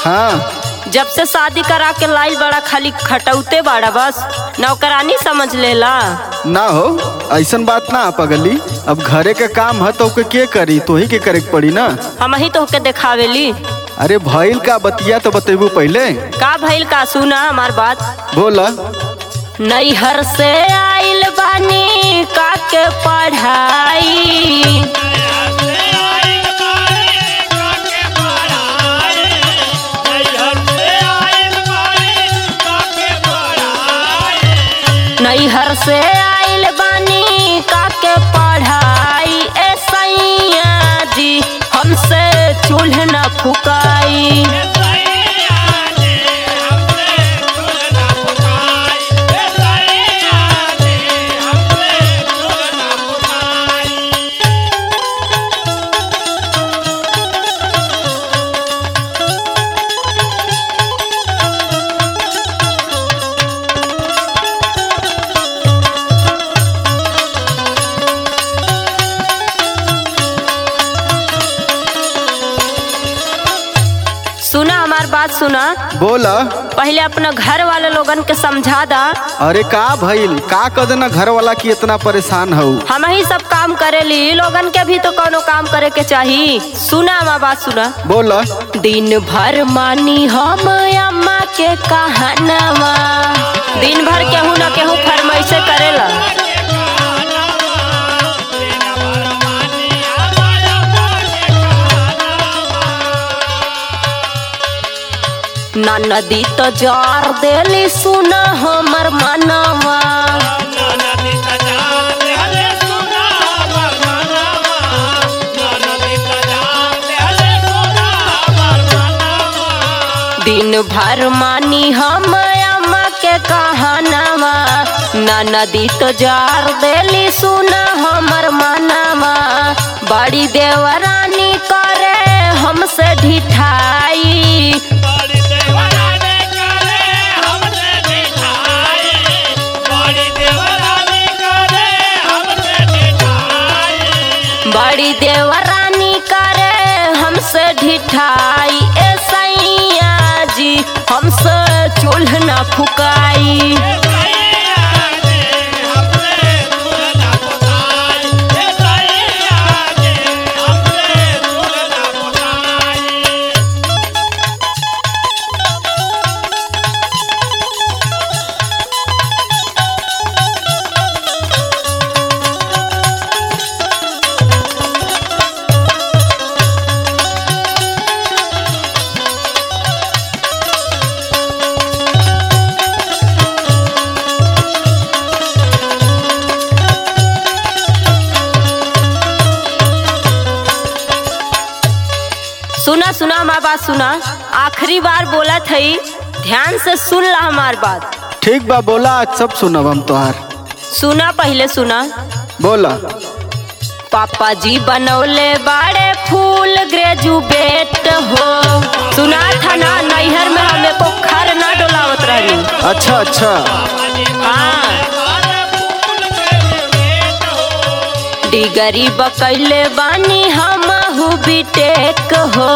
हाँ जब से शादी करा के लाइल बड़ा खाली खटौते बाड़ा बस नौकरानी समझ लेला ना हो ऐसन बात ना पगली अब घरे के काम है तो ओके के करी तो ही के करे के पड़ी ना हम ही तो के देखावेली अरे भइल का बतिया तो बतेबू पहले का भइल का सुना हमार बात बोला नैहर से आइल बानी का के पढ़ाई नैहर से आइल बानी का के पढ़ाई ए सैया जी हमसे चूल्ह न फुकाई सुना हमार बात सुना बोला पहले अपना घर वाले लोगन के समझा दा अरे का भइल का कर देना घर वाला की इतना परेशान हो हम ही सब काम करेली इ लोगन के भी तो कोनो काम करे के चाही सुना हमार बात सुना बोला दिन भर मानी हम अम्मा के कहानवा दिन भर केहू न केहू फरमाइशे करेला ना नदी तो जार देली सुना हमर मनवा दिन भर मानी हम अम्मा के कहानवा ना नदी तो जार देली सुना हमर मनवा बड़ी देवरानी करे हमसे ढिठाई बड़ी देवरानी करे हमसे ढिठाई ए सैया जी हमसे चूल्ह न फुकाई सुना सुना हमार बात सुना आखिरी बार बोला थई ध्यान से सुन ला हमार बात ठीक बा बोला आज सब सुनब हम तोहार सुना पहले सुना बोला पापा जी बनौले बाड़े फूल ग्रेजुएट हो सुना था ना नैहर में हमें को खर ना डोलावत रही अच्छा अच्छा हाँ डिगरी बकैले बानी हम बीटेक हो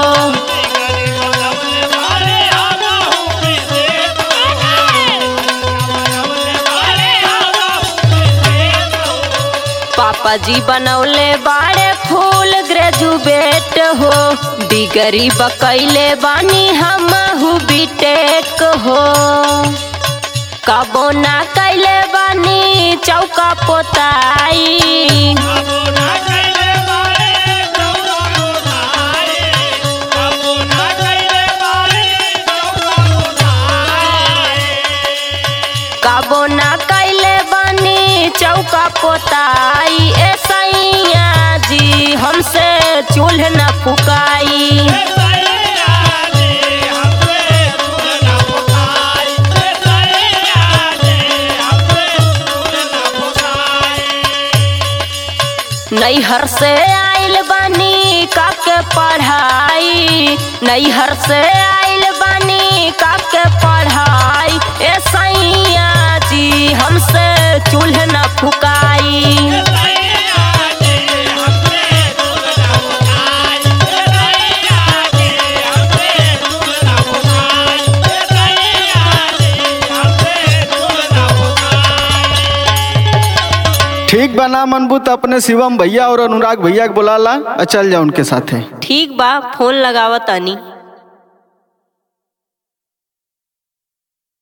पापा जी बनौले बाड़े फूल ग्रेजुएट हो डिगरी बकैले बानी हम बीटेक हो कबो ना कैले बानी चौका पोताई कबो ना कैले बानी चौका पोताई ए सैया जी हमसे चूल्ह न फुकाई नैहर से आइल बानी काके पढ़ाई नैहर से आइल बानी काके पढ़ाई ए सैया जी हमसे चूल्ह न फुकाई ठीक बना मनबू तो अपने शिवम भैया और अनुराग भैया के बुला ला और चल जा उनके साथे ठीक बा फोन लगावत तानी